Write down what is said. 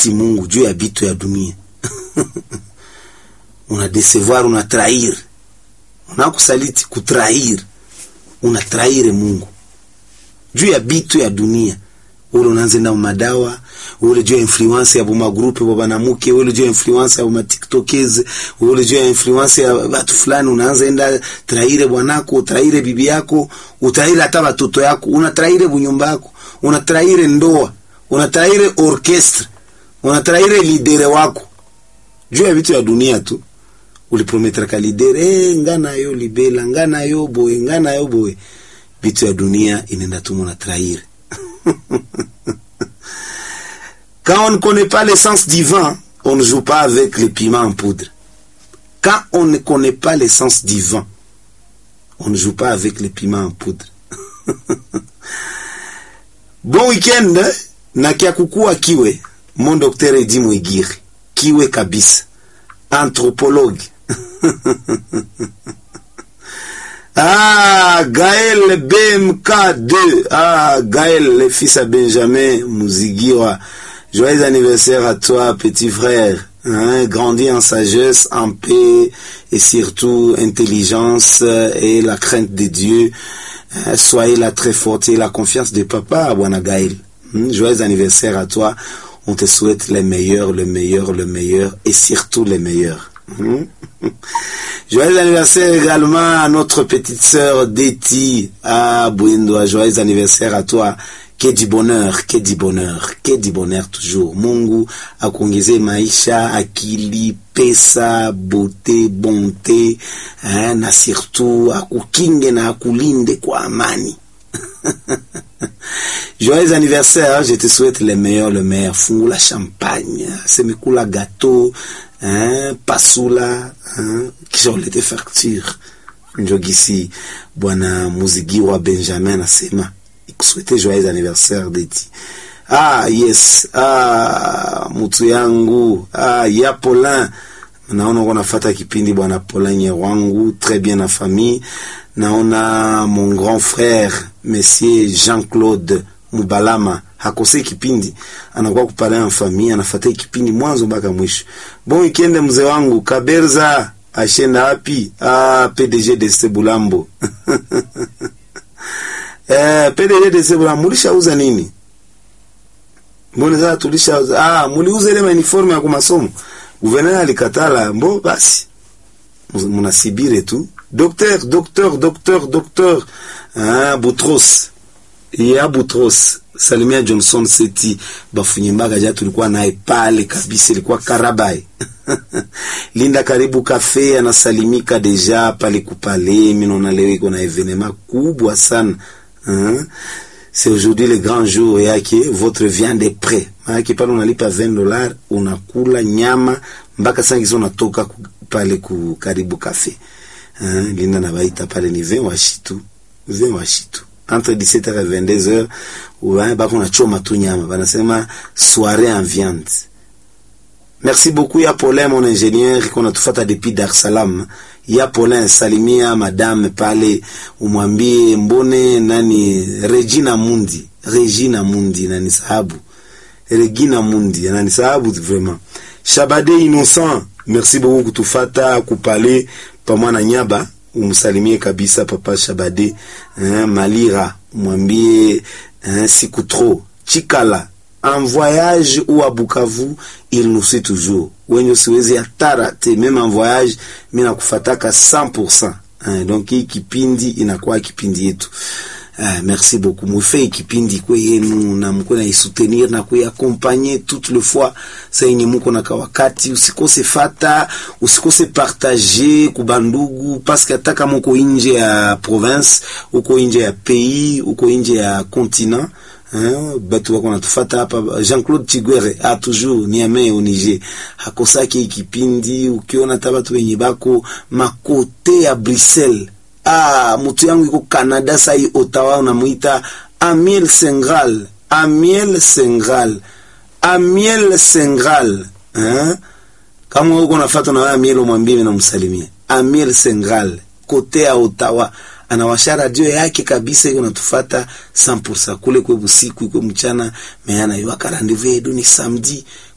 Mungu juu ya bitu ya dunia una desevoir, una trahir, unakusaliti kutrahir, una trahir Mungu juu ya bitu ya dunia ule unaanza na madawa ule juu ya influence ya buma groupe bwa banamuke ule juu ya influence ya buma tiktokers ule juu ya influence ya watu fulani unaanza enda traire bwanako utraire bibi yako utraire hata watoto yako unatraire bunyumba yako unatraire ndoa unatraire orchestre unatraire lidere wako juu ya vitu ya dunia tu uliprometre ka lidere eh ngana yo libela ngana yo boy ngana yo boy vitu ya dunia inaenda tu mona traire Quand on ne connaît pas l'essence divin, on ne joue pas avec les piments en poudre. Quand on ne connaît pas l'essence divin, on ne joue pas avec les piments en poudre. bon week-end na kia kukua kiwe mon docteur Edi Mwigiri kiwe kabisa anthropologue Ah, Gaël BMK2. Ah, Gaël, le fils à Benjamin Mouzigiwa. Joyeux anniversaire à toi, petit frère. Hein, grandis en sagesse, en paix et surtout intelligence et la crainte de Dieu. Hein, soyez la très forte et la confiance de papa, Bwana Gaël. Hein, joyeux anniversaire à toi. On te souhaite le meilleur, le meilleur, le meilleur et surtout le meilleur. Joyeux anniversaire également à notre petite sœur Deti à Bouindoa. Joyeux anniversaire à toi. Que du bonheur, que du bonheur, que du bonheur toujours. Mungu akuongeze maisha, akili, pesa, beauté, bonté, hein, na surtout akukinge na akulinde kwa amani. Joyeux anniversaire, je te souhaite le meilleur, le meilleur. Fungula champagne, semikula gâteau, hein, pasula, hein, kisha ulete facture. Njogisi bwana Muzigiwa Benjamin anasema ikusuete joyeux anniversaire Deti. Ah yes, ah mutu yangu, ah ya Polin. Naona uko nafata kipindi bwana Polin wangu très bien na famille. Naona mon grand frère monsieur Jean-Claude Mubalama hakosei kipindi, anakuwa kupala en famille, anafuata kipindi mwanzo mpaka mwisho. Bon weekend mzee wangu Kaberza ashenda wapi? Ah, PDG de Sebulambo eh, PDG de Sebulambo mulishauza nini? Mbona sasa tulishauza? Ah, muliuza ile uniforme ya kumasomo. Gouvernement alikatala, mbo basi munasibire tu. Docteur, docteur, docteur, docteur. Ah, Boutros ya Boutros Salimia Johnson Seti bafunyimbaga ja tulikuwa naye pale kabisa, ilikuwa Karabai Linda karibu kafe anasalimika deja pale kupale. Mimi naona leo iko na evenema kubwa sana hein? C'est aujourd'hui le grand jour yake, votre viande est prêt. Maana pale unalipa 20 dollars unakula nyama mpaka sasa hizo unatoka pale ku karibu kafe hein? Linda nabaita pale ni 20 washitu 20 washitu entre 17h et 22h ouais, bako nachoma tu nyama banasema soirée en viande. Merci beaucoup ya Paulin mon ingénieur qu'on a tufata depuis Dar es Salaam. Ya Paulin salimia madame pale umwambie mbone nani Regina Mundi, Regina Mundi nani sahabu. Regina Mundi nani sahabu vraiment. Shabade innocent, merci beaucoup kutufata kupale pamoja na nyaba umsalimie kabisa papa Shabade hein, Malira mwambie hein, siku trop Chikala en voyage ou à Bukavu il nous suit toujours wenye siwezi hatara te même en voyage mimi nakufataka 100% hein, donc hii kipindi inakuwa kipindi yetu Ah, merci beaucoup mufei kipindi kwe yenu na mko na isoutenir na kuiaccompagner toute le fois sa yenye muko na kawakati, usikose fata, usikose partager kubandugu, parce que hata kama uko nje ya province, uko nje ya pays, uko nje ya continent Hein, batu wako natufata hapa. Jean-Claude Chigwere a toujours Niamey au Niger hakosaki kipindi. Ukiona hata batu wenye bako makote ya Bruxelles Ah, mutu yangu iko Canada sai Ottawa, unamuita Amiel Sengral, Amiel Sengral, Amiel Sengral. Eh? Kama uko nafuata na Amiel, umwambie na msalimie Amiel Sengral kote ya Ottawa, anawasha radio yake kabisa, iko natufuata 100% kule kwe busiku kwe mchana, meana iwaka rendezvous yedu ni samedi